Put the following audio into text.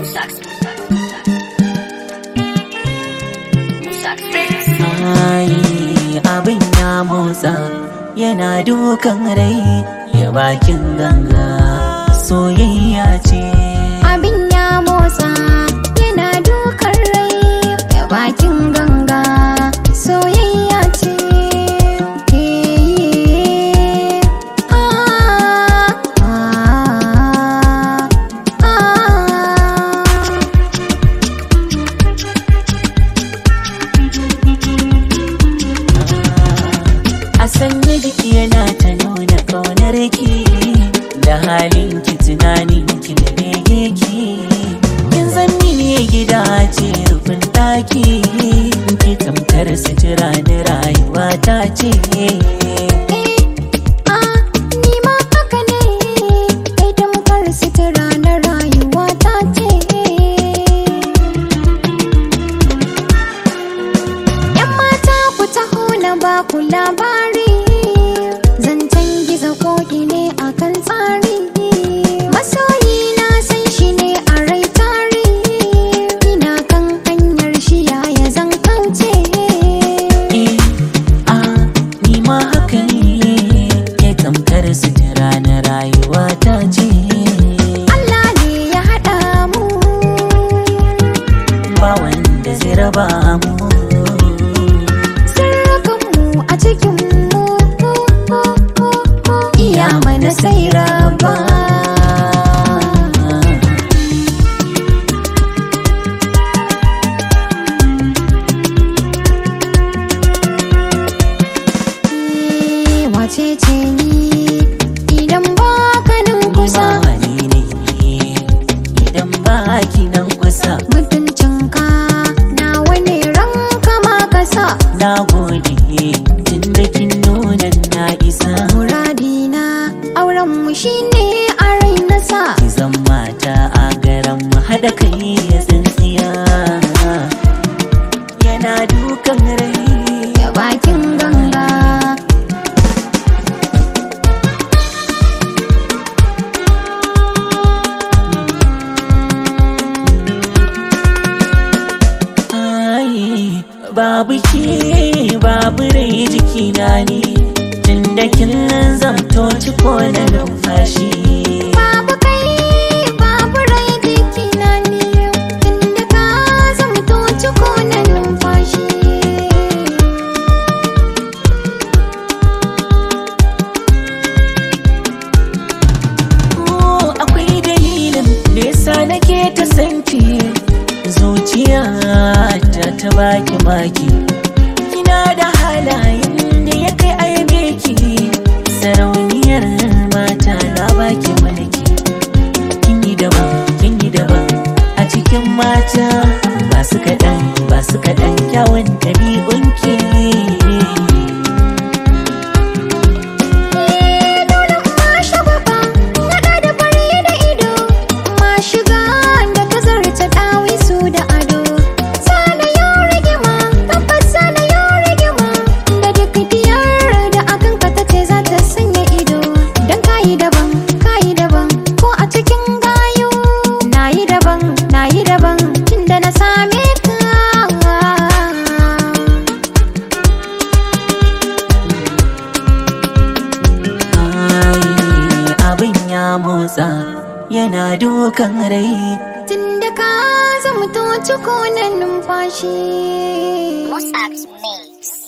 Ai, abin ya motsa yana dukan rai ya bakin ganga soyayya ce Abin ya motsa yana dukan rai ya bakin ganga soyayya ce. Eh, ah, ah, ah. a sanya jiki yana ta nuna ƙaunar ki da halin ki tunanin ki da bege ki kin san mini gida ce rufin ɗaki ki tamkar sutura da rayuwa ta ce Ah, ni ma haka ne, kai tamkar sutura na rayuwa ta ce. ‘Yan mata ku taho na ba ku labari, zancen gizo koki ne a kan tsari. Masoyi na san shi ne a rai tari, ina kan hanyar shi yaya zan kauce. Eh, ah, ni ma haka ne ke tamkar sutura na rayuwa ta ce Allah ne ya haɗa mu. ba wanda zai raba mu Sirrikanmu a cikinmu iya mana sai raba. Eh, Wace ce ni idan ba ka nan kusa Wani ne idan ba ki nan kusa mutuncinka nawa ne ranka ma ka sa na gode tun da kin nuna na isa muradina auren mu shine a rai na sa ki zan mata a garan mu haɗa kai ya tsintsiya yana dukan rai ya bakin ganga Ai, babu ke babu rai jikina ne tun da kin zamto ciko na numfashi babu kai babu rai jikina ne tunda ka zamto ciko na numfashi Oh, akwai dalilin da yasa nake ta sanki zuciya ta ta baki maki kina da halayen da ya kai aibe ki sarauniyar mata na baki mulki kin yi daban kin yi daban a cikin mata ba su kaɗan ba su kaɗan kyawun ɗabi'unki dole ma shagwaba naɗa da fari da ido ma shiga da ta zarta ɗawi su da ado sana yau rigima tabbas sana yau rigima da duk diyar da akan ka ta ce za ta sanya ido dan kayi daban kayi daban ko a cikin gayu nayi daban nayi daban tunda na same ka Ai, abin ya motsa yana dukan rai tunda ka zamto ciko na numfashi Mossack's Mix.